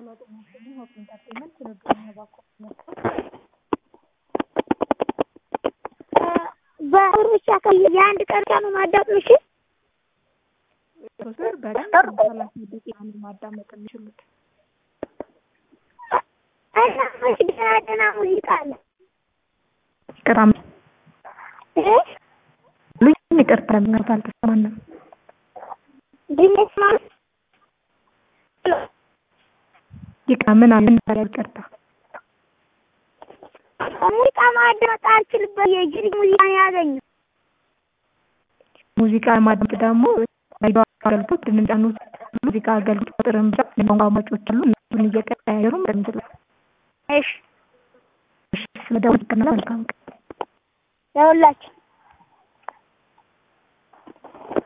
ሄሎ ጤና ይስጥልኝ ሆፕ ኢንተርቴይንመንት ትብብርና ባኮ በብር ብቻ የአንድ ቀን ብቻ ነው ማዳመጥ የምችል? ሶስት ብር በቀን ሰላሳ ደቂቃ ነው ማዳመጥ የሚችሉት። እና መች ደህና ደህና ሙዚቃ አለ? ቅራም እ ልጅ ይቅርታ ለምናት አልተሰማንም። ድንች ማለት ይቅራ ምን አለ ነበር ይቅርታ ሙዚቃ ማዳመጥ አልችልበት የጅሪ ሙዚቃ ነው ያገኘው። ሙዚቃ ማዳመጥ ደግሞ ሬዲዮ አገልግሎት ድንጫኑ ሙዚቃ አገልግሎት ቁጥርን ብቻ ቋንቋ አማጮች አሉ እነሱን እየቀያየሩ እንችላለን። እሺ እሺ ስለደወልክና መልካም ቀን ለሁላችን